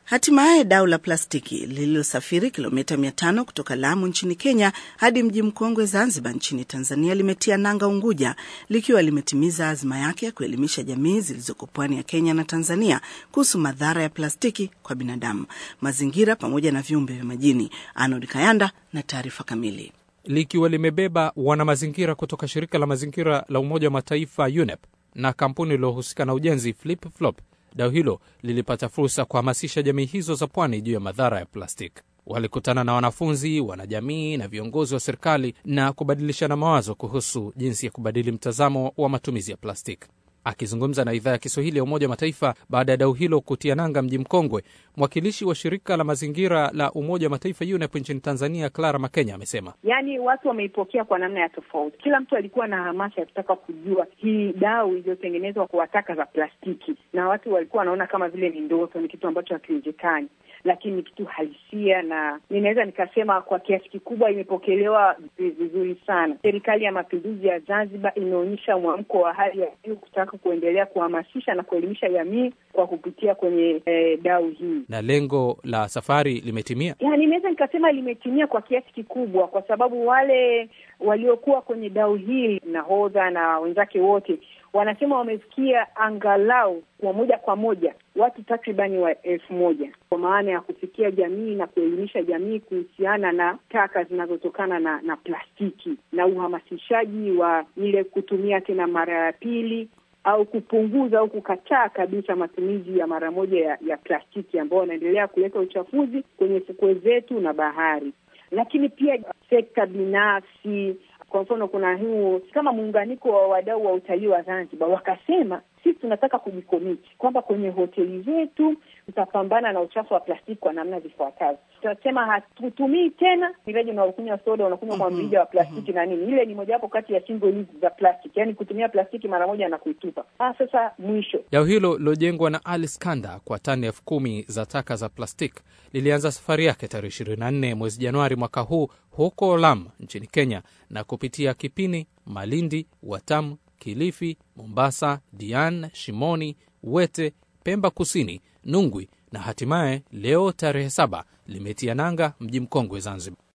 Hatimaye dau la plastiki lililosafiri kilomita 500 kutoka Lamu nchini Kenya hadi mji mkongwe Zanzibar nchini Tanzania limetia nanga Unguja likiwa limetimiza azma yake ya kuelimisha jamii zilizoko pwani ya Kenya na Tanzania kuhusu madhara ya plastiki kwa binadamu, mazingira pamoja na viumbe vya majini. Arnold Kayanda na taarifa kamili. Likiwa limebeba wanamazingira kutoka shirika la mazingira la Umoja wa Mataifa UNEP na kampuni iliyohusika na ujenzi Flip Flop, dau hilo lilipata fursa kuhamasisha jamii hizo za pwani juu ya madhara ya plastiki. Walikutana na wanafunzi, wanajamii na viongozi wa serikali na kubadilishana mawazo kuhusu jinsi ya kubadili mtazamo wa matumizi ya plastiki. Akizungumza na idhaa ya Kiswahili ya Umoja wa Mataifa baada ya dau hilo kutia nanga mji mkongwe, mwakilishi wa shirika la mazingira la Umoja wa Mataifa UNEP nchini Tanzania, Clara Makenya, amesema yaani watu wameipokea kwa namna ya tofauti. Kila mtu alikuwa na hamasa ya kutaka kujua hii dau iliyotengenezwa kwa taka za plastiki, na watu walikuwa wanaona kama vile ni ndoto, ni kitu ambacho hakiwezekani lakini ni kitu halisia, na ninaweza nikasema kwa kiasi kikubwa imepokelewa vizuri sana. Serikali ya Mapinduzi ya Zanzibar imeonyesha mwamko wa hali ya juu kutaka kuendelea kuhamasisha na kuelimisha jamii kwa kupitia kwenye eh, dau hii, na lengo la safari limetimia. Yani naweza nikasema limetimia kwa kiasi kikubwa, kwa sababu wale waliokuwa kwenye dau hili, nahodha na wenzake wote wanasema wamefikia angalau kwa moja kwa moja watu takribani wa elfu moja kwa maana ya kufikia jamii na kuelimisha jamii kuhusiana na taka zinazotokana na, na plastiki na uhamasishaji wa ile kutumia tena mara ya pili au kupunguza au kukataa kabisa matumizi ya mara moja ya, ya plastiki ambao wanaendelea kuleta uchafuzi kwenye fukwe zetu na bahari, lakini pia sekta binafsi kwa mfano kuna huu kama muunganiko wa wadau wa utalii wa Zanzibar wakasema, sisi tunataka kujikomiti kwamba kwenye hoteli zetu tutapambana na uchafu wa plastiki kwa namna zifuatazo. Tutasema hatutumii tena miraji unaokunywa soda unakunywa kwa mrija wa plastiki na nini, ile ni mojawapo kati ya single use za plastiki, yaani kutumia plastiki mara moja na kuitupa. Ah, sasa mwisho dau hilo lilojengwa na Alice Kanda kwa tani elfu kumi za taka za plastiki lilianza safari yake tarehe ishirini na nne mwezi Januari mwaka huu huko Lamu nchini Kenya na kupitia Kipini, Malindi, Watamu, Kilifi, Mombasa, Diani, Shimoni, Wete, Pemba Kusini, Nungwi na hatimaye leo tarehe saba limetia nanga mji mkongwe Zanzibar.